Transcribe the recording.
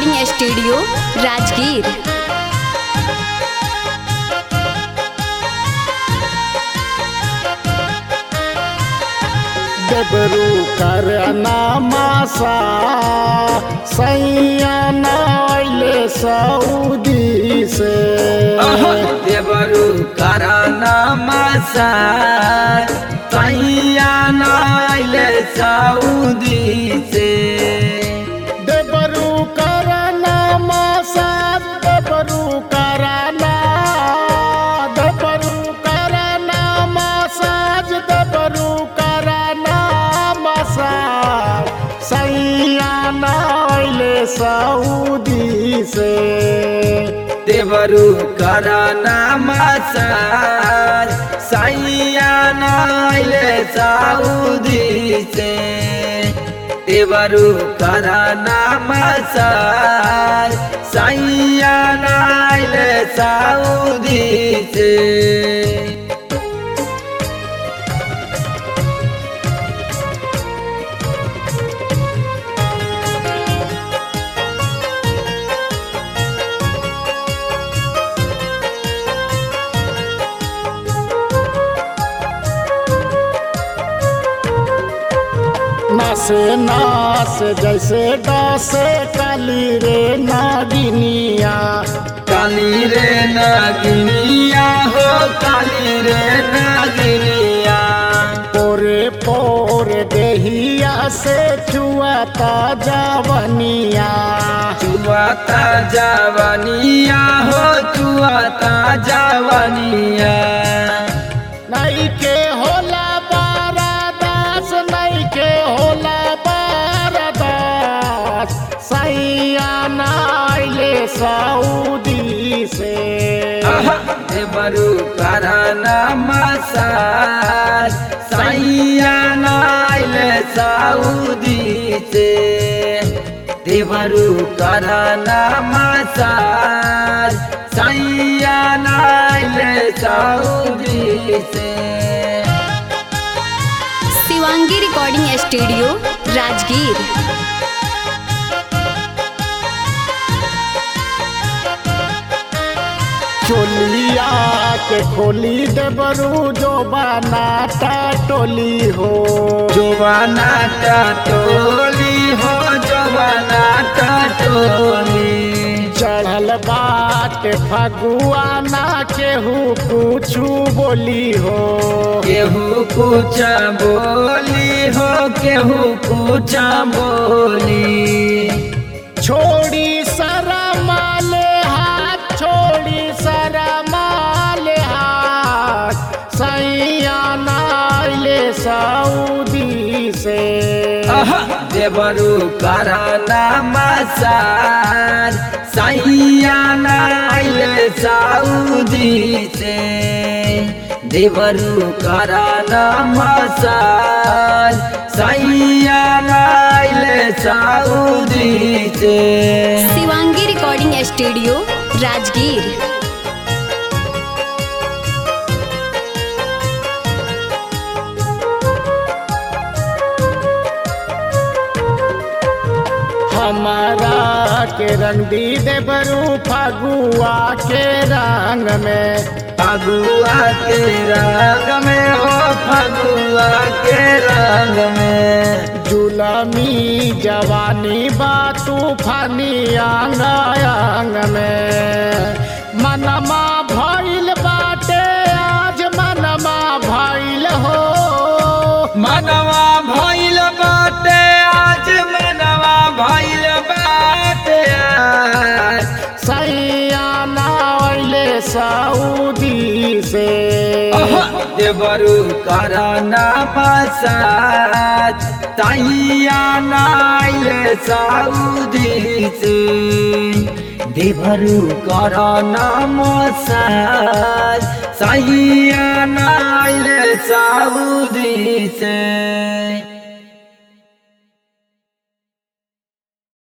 Recording studio Rajgir डबरू कर नामासा सैया नाइले Saudi से देवरु कराना मसा तैया नाइले सऊदी से डबरू कर नामासा डबरू कर ना डबरू कर नामासाज डबरू कर नामासाज सैया नाइले सऊदी से देवरु कराना मसा सैया नाइले सऊदी से देवरु कराना मसा सैया नाइले सऊदी से नासे नास जैसे डासे काली रे नागिनिया काली रे नागिनिया हो काली रे नागिनिया पोरे पोरे देहिया से चुआता जावनिया चुआता जवानिया हो चुआता जवानिया नहीं के होला बारा दास नहीं के होला बारा दास सैया नाइले सऊदी से देवरु कराना मसाज सैया नाइले सऊदी से देवरु कराना मसाज सैया नाइले सऊदी से शिवांगी रिकॉर्डिंग स्टूडियो राजगीर चोलिया के खोली देबरू जो बनाता टोली हो जोवाना टोली हो जोवाना टोली चढ़ल बाट फगुआ ना केहू कुछू बोली हो केहू कुछ बोली हो केहू कुछ बोली छोड़ी सारा माले हाथ छोड़ी सारा माले हाथ सैया नाइले सऊदी से देवरु कराना मसाज सैया नाइले सऊदी से देवरु कराना मसाज सैया नाइले सऊदी से शिवांगी रिकॉर्डिंग स्टूडियो राजगीर हमारा के रंग दी देबरू फगुआ के रंग में फगुआ के रंग में हो फगुआ के रंग में जुलमी जवानी बातू फनी आंग आंग में मनमा भइल बाटे आज मनमा भइल हो मनवा भइल बाटे आज मनवा भइल बाटे आज। सैया नाइले सऊदी से देवरु कराना मसाज तैया नाइले सऊदी से देवरु कराना मसाज सैया नाइले सऊदी से